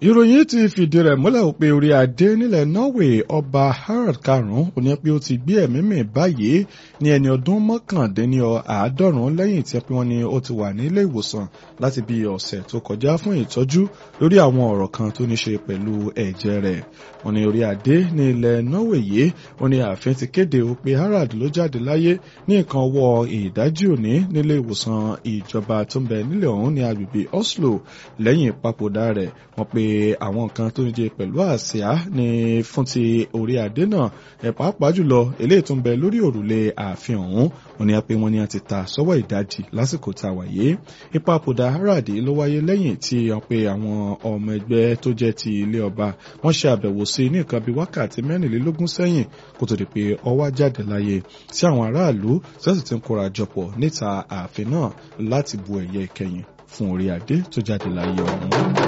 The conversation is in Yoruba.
ìròyìn ti fìdí rẹ̀ múlẹ̀ pé orí adé nílẹ̀ Norway ọba Harald karùn-ún ó ní pé ó ti gbé ẹ̀mí mì báyìí ní ẹni ọdún mọ́kàndínní àádọ́rùn-ún lẹ́yìn tí wọ́n ní ó ti wà ní ilé ìwòsàn láti bí ọ̀sẹ̀ tó kọjá fún ìtọ́jú lórí àwọn ọ̀rọ̀ kan tó ní ṣe pẹ̀lú ẹ̀jẹ̀ rẹ̀ wọ́n ní orí adé ní ilẹ̀ Norway yìí ó ní ààfin ti kéde pé Harald ló jáde láyé ní nǹkan ọwọ́ ìdájí òní nílé ìwòsàn ìjọba tó ń bẹ nílẹ̀ ọ̀hún ní agbègbè Oslo lẹ́yìn ìpapòdà rẹ̀ wọ́n pe àwọn nǹkan tó ní jẹ pẹ̀lú àsíá ní fún ti orí adé náà ẹ̀ pàápàá jùlọ eléyìí tó ń bẹ lórí òrùlé ààfin ọ̀hún wọ́n ní pé wọ́n ní a ti ta sọ́wọ́ ìdajì lásìkò tá a wà yìí ìpapòdà Harald ló wáyé lẹ́yìn tí wọ́n pe àwọn ọmọ ẹgbẹ́ tó jẹ́ ti ilé ọba wọ́n ṣe àbẹ̀wò sí ní nǹkan bíi wákàtí mẹ́rìnlélógún sẹ́yìn kó tó di pé ó wá jáde láyé sí àwọn aráàlú sẹ́sì ti ń kóra jọpọ̀ níta ààfin náà láti bu ẹ̀yẹ ìkẹyìn fún orí adé tó jáde láyé ọ̀hún.